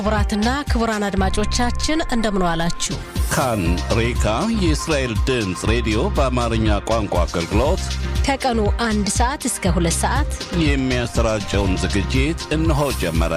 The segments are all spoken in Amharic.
ክቡራትና ክቡራን አድማጮቻችን እንደምን ዋላችሁ። ካን ሬካ የእስራኤል ድምፅ ሬዲዮ በአማርኛ ቋንቋ አገልግሎት ከቀኑ አንድ ሰዓት እስከ ሁለት ሰዓት የሚያሰራጨውን ዝግጅት እነሆ ጀመረ።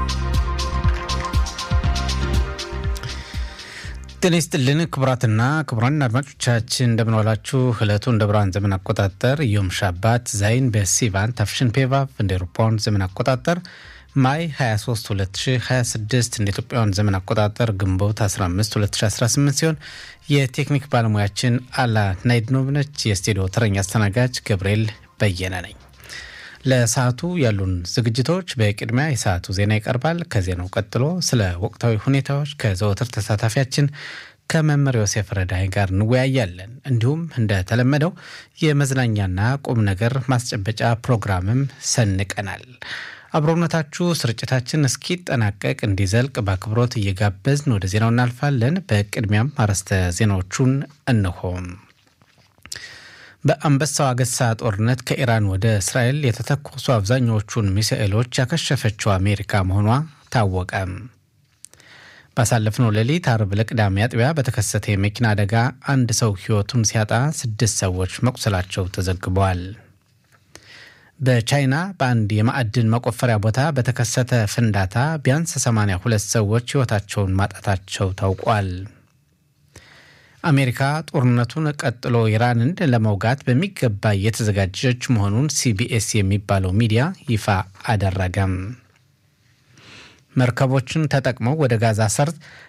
ጤና ይስጥልን ክቡራትና ክቡራን አድማጮቻችን እንደምንዋላችሁ። ዕለቱ እንደ ብርሃን ዘመን አቆጣጠር ዮም ሻባት ዛይን በሲቫን ታፍሽን ፔቫቭ እንደ ኤሮፓውያን ዘመን አቆጣጠር ማይ 23 2026 እንደ ኢትዮጵያውያን ዘመን አቆጣጠር ግንቦት 15 2018 ሲሆን የቴክኒክ ባለሙያችን አላ ናይድኖቭ ነች። የስቱዲዮ ተረኛ አስተናጋጅ ገብርኤል በየነ ነኝ። ለሰዓቱ ያሉን ዝግጅቶች በቅድሚያ የሰዓቱ ዜና ይቀርባል። ከዜናው ቀጥሎ ስለ ወቅታዊ ሁኔታዎች ከዘወትር ተሳታፊያችን ከመምህር ዮሴፍ ረዳይ ጋር እንወያያለን። እንዲሁም እንደተለመደው የመዝናኛና ቁም ነገር ማስጨበጫ ፕሮግራምም ሰንቀናል። አብሮነታችሁ ስርጭታችን እስኪጠናቀቅ እንዲዘልቅ በአክብሮት እየጋበዝን ወደ ዜናው እናልፋለን። በቅድሚያም አርዕስተ ዜናዎቹን እንሆም። በአንበሳው አገሳ ጦርነት ከኢራን ወደ እስራኤል የተተኮሱ አብዛኛዎቹን ሚሳኤሎች ያከሸፈችው አሜሪካ መሆኗ ታወቀ። ባሳለፍነው ሌሊት አርብ ለቅዳሜ አጥቢያ በተከሰተ የመኪና አደጋ አንድ ሰው ሕይወቱን ሲያጣ ስድስት ሰዎች መቁሰላቸው ተዘግበዋል። በቻይና በአንድ የማዕድን መቆፈሪያ ቦታ በተከሰተ ፍንዳታ ቢያንስ 82 ሰዎች ሕይወታቸውን ማጣታቸው ታውቋል። አሜሪካ ጦርነቱን ቀጥሎ ኢራንን ለመውጋት በሚገባ እየተዘጋጀች መሆኑን ሲቢኤስ የሚባለው ሚዲያ ይፋ አደረገም። መርከቦችን ተጠቅመው ወደ ጋዛ ሰርጥ